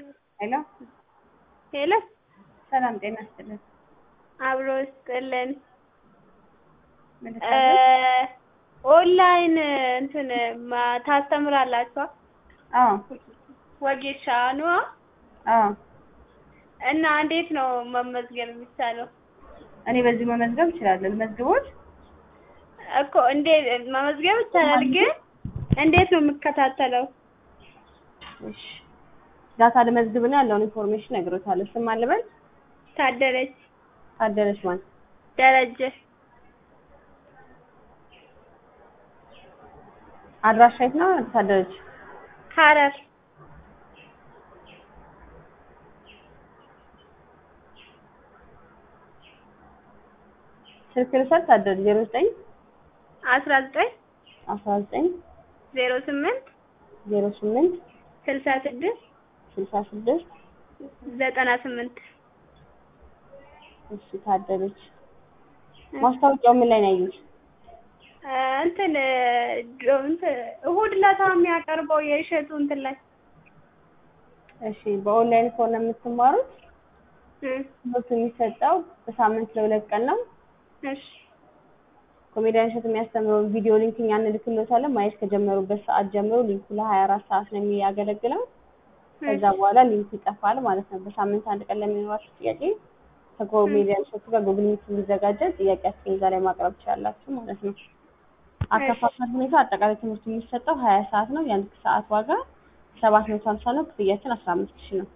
ሄሎ ሄሎ ሰላም ጤና ይስጥልን። አብሮ ይስጥልን። ምን እ ኦንላይን እንትን ማ- ታስተምራላችኋ? አዎ ወጌሻ ነዋ። አዎ እና እንዴት ነው መመዝገብ የሚቻለው? እኔ በዚህ መመዝገብ እችላለሁ። ልመዝግቦት? እኮ እንዴት መመዝገብ ይቻላል፣ ግን እንዴት ነው የምከታተለው? እሺ ዳታ ልመዝግብና ያለውን ኢንፎርሜሽን እነግሮታለሁ። ስም ማን ልበል? ታደለች ታደለች ማን? ደረጀ አድራሻ የት ነው ታደለች? ሐረር ስልክ ልውሰድ? ታደለች ዜሮ ዘጠኝ አስራ ዘጠኝ አስራ ዘጠኝ ዜሮ ስምንት ዜሮ ስምንት ስልሳ ስድስት ስልሳ ስድስት ዘጠና ስምንት እሺ ታደለች። ማስታወቂያው ምን ላይ ነው ያዩት? እንትን ዶ- እንትን እሑድ ዕለት የሚያቀርበው የእሸቱ እንትን ላይ እሺ በኦንላይን ከሆነ የምትማሩት እ ትምህርቱ የሚሰጠው በሳምንት ለሁለት ቀን ነው። እሺ ኮሜዲያን እሸቱ የሚያስተምረውን ቪዲዮ ሊንክ እኛ እንልክልዎታለን። ማየት ከጀመሩበት ሰዓት ጀምሮ ሊንኩ ለሀያ አራት ሰዓት ነው የሚያገለግለው። ከዛ በኋላ ሊንኩ ይጠፋል ማለት ነው። በሳምንት አንድ ቀን ለሚኖራችሁ ጥያቄ ከኮሜዲያን እሸቱ ጋር ጉግል ሚት እንዲዘጋጀ ጥያቄያችሁን እዛ ላይ ማቅረብ ትችላላችሁ ማለት ነው። አከፋፈል ሁኔታ አጠቃላይ ትምህርቱ የሚሰጠው ሀያ ሰዓት ነው። የአንድ ሰዓት ዋጋ ሰባት መቶ ሀምሳ ነው። ክፍያችን አስራ አምስት ሺህ ነው።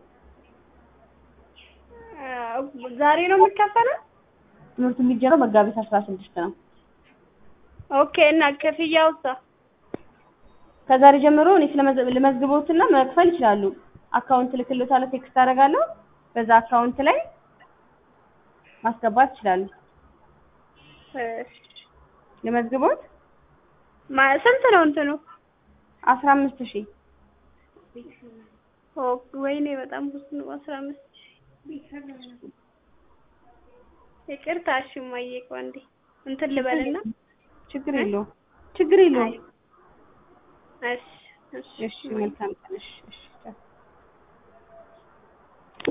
እ ዛሬ ነው የሚከፈለው? ትምህርቱ የሚጀምረው መጋቢት አስራ ስድስት ነው። ኦኬ እና ክፍያውሳ? ከዛሬ ጀምሮ እኔ ስለመዘ- ልመዝግቦትና መክፈል ይችላሉ። አካውንት ልክልዎታለሁ፣ ቴክስት አደርጋለሁ። በዛ አካውንት ላይ ማስገባት ይችላሉ። እሺ ልመዝግቦት ማ- ስንት ነው እንትኑ? አስራ አምስት ሺህ ኦ ወይኔ በጣም ብዙ ነው። አስራ አምስት ይቅርታ። እሺ እማዬ ቆይ አንዴ እንትን ልበልና ችግር የለውም ችግር የለውም። እሺ እሺ እሺ መልካም ቀን። እሺ እሺ ቻው።